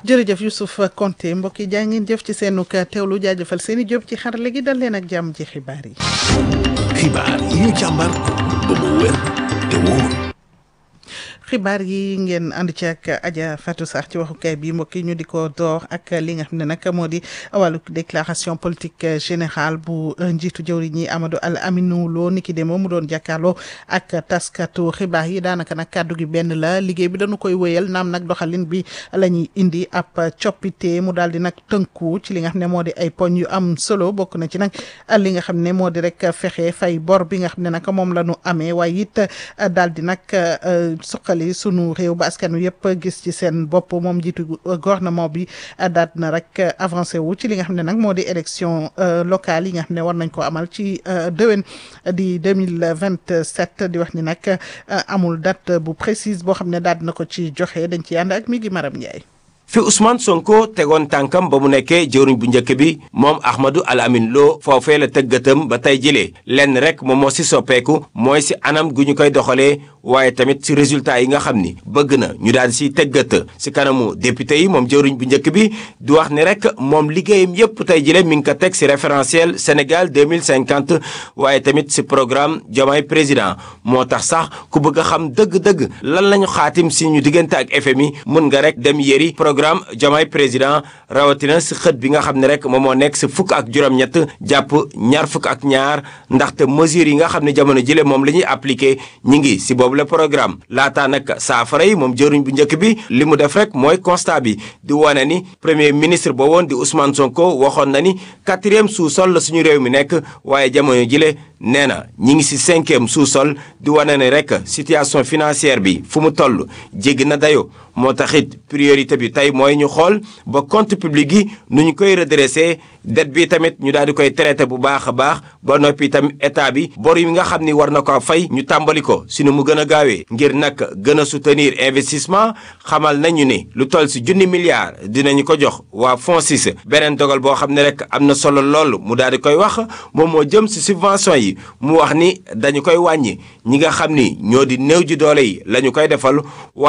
jërëjëf Youssouf Konté mbokk yi jaa ngeen jëf ci seenu teewlu jaajëfal seen i jóob ci xarale gi dal leen ak jàmm ci xibaar yi. xibaar yi ñu càmbar ba mu wér te wóor. xibaar yi ngeen ànd ci ak Adja Fatou Sarr ci waxukaay bi mbokk yi ñu di ko door ak li nga xam ne nag moo di wàllu déclaration politique générale bu njiitu jëwriñ ñi Amadou Al Aminou Lo niki de moom mu doon jàkkaarloo ak taskatu xibaar yi daanaka nag kàddu gi benn la liggéey bi dañu koy wéyal naam nag doxalin bi la ñuy indi ab coppite mu daal di nag tënku ci li nga xam ne moo di ay poñ yu am solo bokk na ci nag li nga xam ne moo di rek fexe fay bor bi nga xam ne nag moom la ñu amee waaye it daal di nag suqali sunu réew ba askan wi yëpp gis ci seen bopp moom jiitu gouvernement bi daal na rek avancé wu ci li nga xam ne nag moo di élection locale yi nga xam ne war nañ ko amal ci déwén di deux mille vingt sept di wax ni nag amul date bu précise boo xam ne daal na ko ci joxe dañ ci ànd ak mi ngi Maram Ndiaye. fi Ousmane Sonko tegoon tànkam ba mu nekkee jëwriñ bu njëkk bi moom Ahmadou Al Amin Lo foofee la tëggatam ba tey jëlee lenn rek moom moo si soppeeku mooy si anam gu ñu koy doxalee waaye tamit si résultat yi nga xam ni bëgg na ñu daal di siy tëggat si kanamu député yi moom jëwriñ bu njëkk bi di wax ni rek moom liggéeyam yépp tey jëlee mi ngi ko teg si référentiel Sénégal 2050 waaye tamit si programme Diomaye président moo tax sax ku bëgg a xam dëgg-dëgg lan lañu xaatim si ñu diggante ak FMI mun nga rek dem yëri programme Diomaye président rawatina si xët bi nga xam ne rek moom moo nekk si fukk ak juróom-ñett jàpp ñaar fukk ak ñaar ndaxte mesures yi nga xam ne jamono jële moom la ñuy appliqué ñi ngi si boobu la programme laataa nag saafara yi moom jëruñ bu njëkk bi li mu def rek mooy constat bi di wane ni premier ministre boo woon di Ousmane Sonko waxoon na ni quatrième sous-sol la suñu réew mi nekk waaye jamono jile nee na ñi ngi si cinquième sous-sol di wane ni rek situation financière bi fu mu toll jéggi na dayo moo taxit priorité bi tey mooy ñu xool ba compte public yi nu ñu koy redressé dette bi tamit ñu daal di koy traité bu baax a baax ba noppi tamit état bi bor yi nga xam ni war na ko fay ñu tàmbali ko si nu mu gën a gaawee ngir nag gën a soutenir investissement xamal nañu ni lu toll si junni milliards dinañu ko jox waa FONSIS beneen dogal boo xam ne rek am na solo lool mu daal di koy wax moom moo jëm si subvention yi mu wax ni dañu koy wàññi ñi nga xam ni ñoo di néew ji doole yi la ñu koy defal